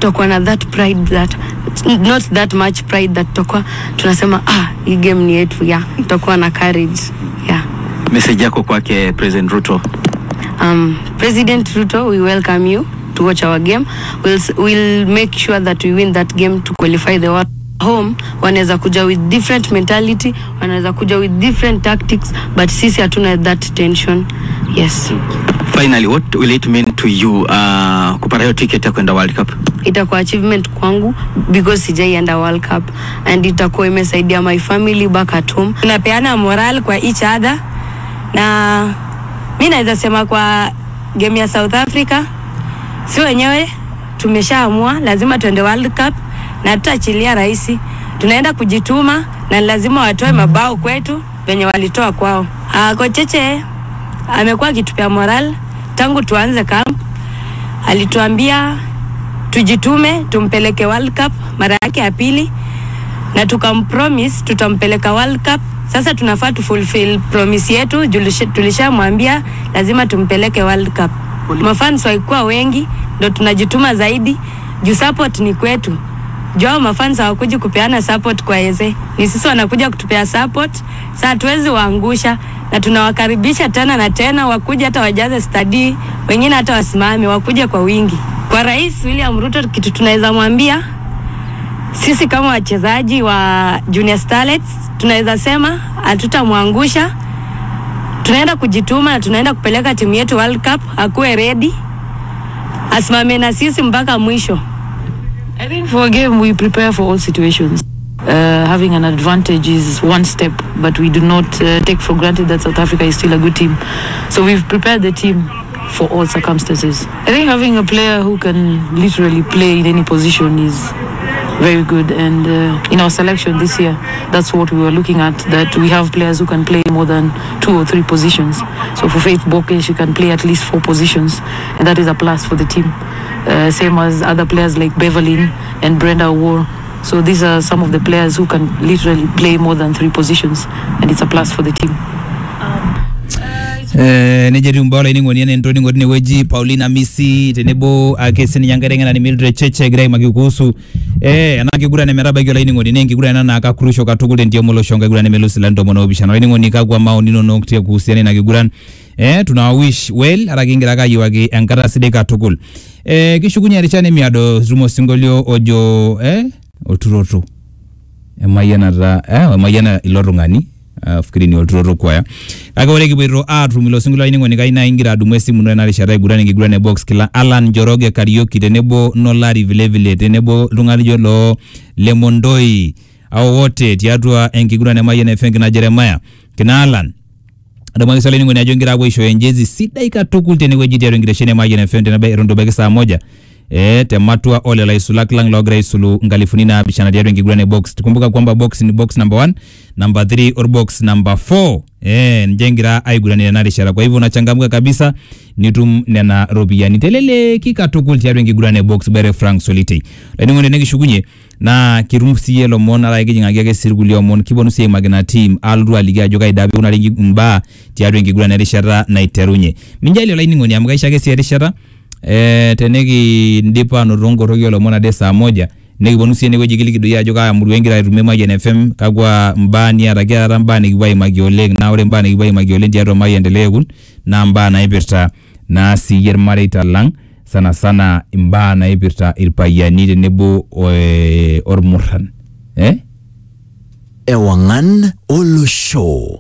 tutakuwa na that pride that not that much pride that tutakuwa tunasema ah hii game ni yetu yeah tutakuwa na courage yeah Message yako kwake President Ruto. um, President Ruto, we welcome you to watch our game. We'll, s- we'll make sure that we win that game to qualify the world home. Wanaweza kuja with different mentality, wanaweza kuja with different tactics, but sisi hatuna that tension. Yes, Finally, what will it mean to you uh, kupata hiyo ticket ya kwenda World Cup? itakuwa achievement kwangu because sijaienda World Cup and itakuwa imesaidia my family back at home. tunapeana moral kwa each other na mi naweza sema kwa game ya South Africa si wenyewe tumeshaamua lazima tuende World Cup na tutaachilia rahisi, tunaenda kujituma na ni lazima watoe mabao kwetu venye walitoa kwao. Ah, Kocheche amekuwa akitupea moral tangu tuanze camp, alituambia tujitume tumpeleke World Cup mara yake ya pili na tukampromise tutampeleka World Cup. Sasa tunafaa tufulfill promise yetu, julisha- tulishamwambia lazima tumpeleke World Cup. Mafans walikuwa wengi, ndo tunajituma zaidi juu support ni kwetu. Jao mafans hawakuji kupeana support kwa Eze, ni sisi wanakuja kutupea support. Sasa hatuwezi waangusha, na tunawakaribisha tena na tena, wakuja hata wajaze stadi, wengine hata wasimame, wakuje kwa wingi. Kwa Rais William Ruto, kitu tunaweza mwambia sisi kama wachezaji wa Junior Starlets tunaweza sema hatutamwangusha. Tunaenda kujituma na tunaenda kupeleka timu yetu World Cup, akuwe ready, asimame na sisi mpaka mwisho. I think for a game we prepare for all situations. Uh, having an advantage is one step, but we do not uh, take for granted that South Africa is still a good team. So we've prepared the team for all circumstances. I think having a player who can literally play in any position is very good. And uh, in our selection this year, that's what we were looking at. That we have players who can play more than two or three positions. So for Faith Boke, she can play at least four positions, and that is a plus for the team. Uh, same as other players like Beverlyn and Brenda War. So these are some of the players who can literally play more than three positions, and it's a plus for the team. Eh, neja etiu mbaa olainining'oni enaa entoning'o tinewueji Paulina Misi tenebo ake sininye enkai teng'enani Mildred Cheche egira aimaki kuhusu eh, ena kiguran emetabaiki olainining'oni naa enkiguran ena naa kakurusho katukul tentiam olosho enkiguran nemelus ilarin tomon oopishana olainining'oni kakwa maoni inonok te kuhusiana ina kiguran eh, tuna wish well ara kingira ake ayiewaki enkata sidai katukul eh, kishukunye erishata nemiado tumo osinkolio ojo eh, olturoto emayianata eh, emayiana ilo tung'ani uh, fikiri ni olturoto kwaya kake ore kipoito aatum ilo sinkolio ainining'oni kai naa ingira adumu esimu ino ena rishata aiguran enkiguran e box kila Alan Njoroge Karioki tenebo Nolari vilevile tenebo iltung'anak lijo loo Lemondoi au wote tiatua enkiguran e Mayian FM kina Jeremiah kina Alan adamu ake swali ainining'oni ajo ingira apuo aishooyo enjezi sidai katukul tenewueji tiatua enkitesheni e Mayian FM teneba eton itu ebaiki saa moja eh, tematua ole laisulak lang logira aisulu nkalifuni naapishana tiatua enkiguran e box tukumbuka kwamba box ni box number 1 number 3 or box number 4 eh, nje egira aigurania ena rishata kwa hivyo unachangamka kabisa nitum nena ropiyiani teleleki katukul tiatua enkiguran e box bere frank solitei laining'oni nekishukunye naa kitum siiyie lomon ara kijing'aki ake sii irkulie omon kiponu sii aimaki ina team alotu aliki ajo kaida pikunari inki- imbaa tiatua enkiguran erishata naiterunye minjali olainining'oni amu kaisho ake sii erishata eh, tenikidip anoto nkoroki olomon ade saa moja nikiponu sii enewueji kiliki doi ajo kaa murua ingira aitumie Mayian FM kakwa mbaa niata kiata mbaa nikipuo aimaki oleng naa ore mbaa nikipuo aimaki oleng tiatua Mayian Ekun naa mbaa naipirta naa siiyie irmareita lang sana sana imbaa naipirta irpayiani tenebo eh, ormurran eh? Ewangan Olosho.